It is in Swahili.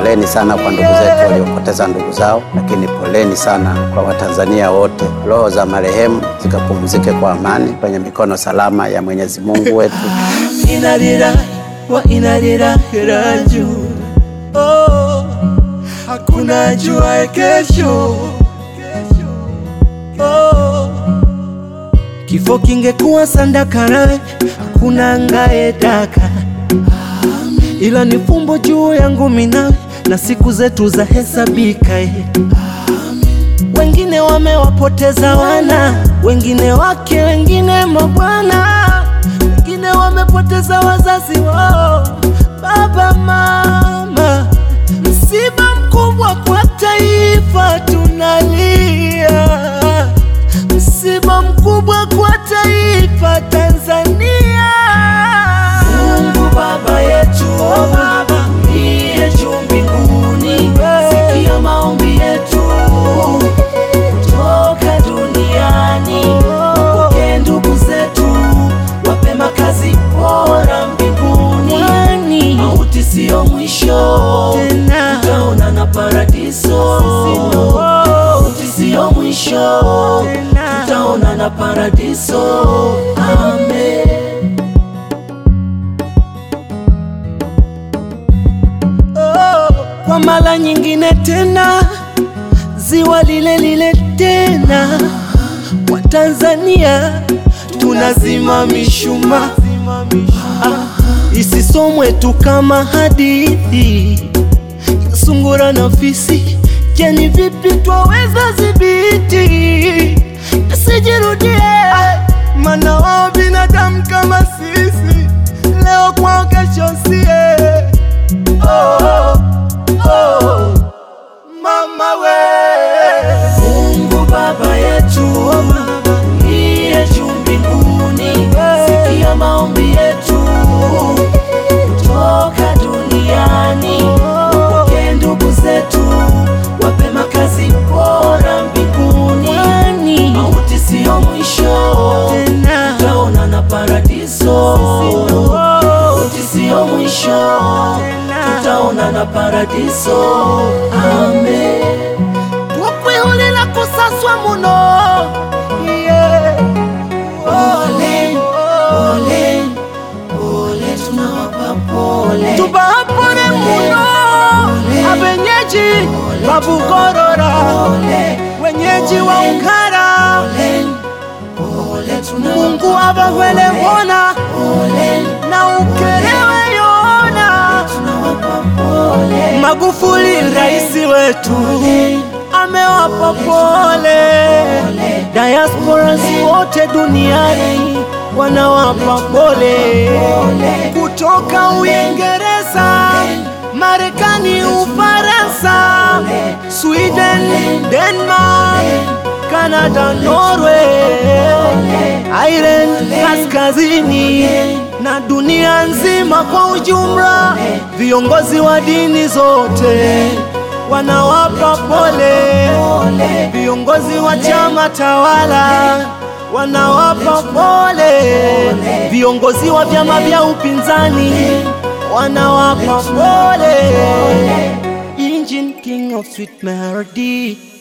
poleni sana kwa ndugu zetu waliopoteza ndugu zao, lakini poleni sana kwa Watanzania wote. Roho za marehemu zikapumzike kwa amani kwenye mikono salama ya Mwenyezi Mungu wetu. Inna lillahi wa inna ilaihi rajiun. Oh, hakuna ajuaye kesho. Oh, kifo kingekuwa sandakarae, hakuna angaedaka, ila ni fumbo juu yangu minawe na siku zetu za hesabika. eh. Wengine wamewapoteza wana, wengine wake, wengine mabwana, wengine wamepoteza wazazi wao, baba mama. Msiba mkubwa kwa taifa, tunalia. Msiba mkubwa kwa taifa Tanzania. Mungu Baba yetu, oh Baba uliye juu mbinguni, sikia maombi yetu kutoka duniani. Wapokee ndugu zetu, wape makazi bora mbinguni. Mauti siyo mwisho, tutaonana paradiso. Mauti siyo mwisho, tutaonana paradiso. Amen. Oh, kwa mara nyingine tena ziwa lile lile tena, Watanzania tunazima mishumaa ah, isisomwe tu kama hadithi ya sungura na fisi. Je, ni vipi twaweza dhibiti isijirudie? Mana wao binadamu kama sisi, leo kwao, kesho sie. Oh, oh, mama we Mungu Baba yetu uliye juu mbinguni, sikia maombi yetu kutoka duniani. Wapokee ndugu zetu, wape makazi bora mbinguni. Mauti siyo mwisho, tutaonana paradiso. Mauti siyo mwisho, tutaonana paradiso. Amen. Twakwihulila kusaswa muno yeah. Pole, pole, pole, tunawapa pole. Tubapole muno abenyeji babugorora wenyeji wa Ungara Mungu abahwele wona na ukelewe yona Magufuli raisi wetu amewapa pole, diasporas wote duniani wanawapa pole, kutoka Uingereza, Marekani, Ufaransa, Sweden, Denmark, Canada, Norway, Ireland kaskazini na dunia nzima kwa ujumla, viongozi wa dini zote wanawapa pole, viongozi wa chama tawala wanawapa pole, viongozi wa vyama vya upinzani wanawapa pole. Engine King of Sweet Melody